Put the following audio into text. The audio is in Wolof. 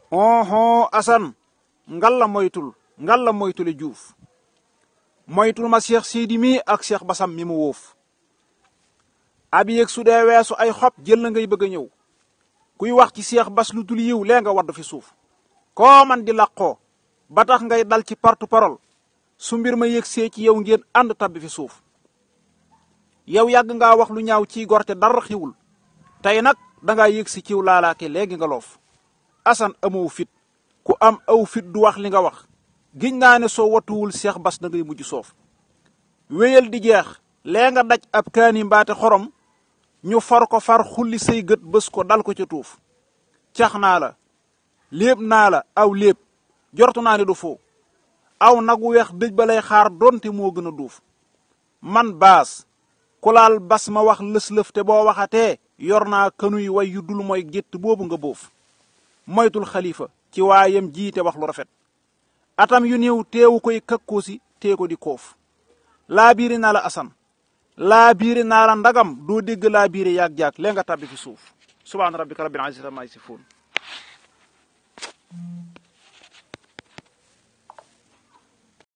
oho asan ngal la moytul ngal la moytule juuf moytul ma cheikh sidi mi ak cheikh basam mi mu wóof ab yéeg su dee weesu ay xob jël na ngay bëgg a ñëw kuy wax ci cheikh bas lu dul yiw lee nga wadd fi suuf koo man di làqoo ba tax ngay dal ci porte parole su mbir ma yëg see ci yow ngeen ànd tabbi fi suuf yow yàgg ngaa wax lu ñaaw ciy gorte dara xiwul tey nag dangaa yëg si ciw laalaake léegi nga loof asan amoo fit ku am aw fit du wax li nga wax giñ naa ne soo watuwul seex bas da ngay mujj soof wéyal di jeex lee nga daj ab kaani mbaate xorom ñu far ko far xulli say gët bés ko dal ko ca tuuf cax naa la léeb naa la aw léeb jortu naa ne du foo aw nag wu weex dëj ba lay xaar donte moo gën a duuf man baas ku laal bas ma wax lës-lëf te boo waxatee yor naa kanuy way yu dul mooy gétt boobu nga boof moytul xalifa ci waayam jiite wax lu rafet atam yu néew teewu koy kakkoosi tee ko di koof laa biiri naa la asan laa biiri naa la ndagam doo dégg laa biiri yaag-jaag lee nga tàbbi fi suuf subhaana rabbika rabbil izzati ammaa yasifuun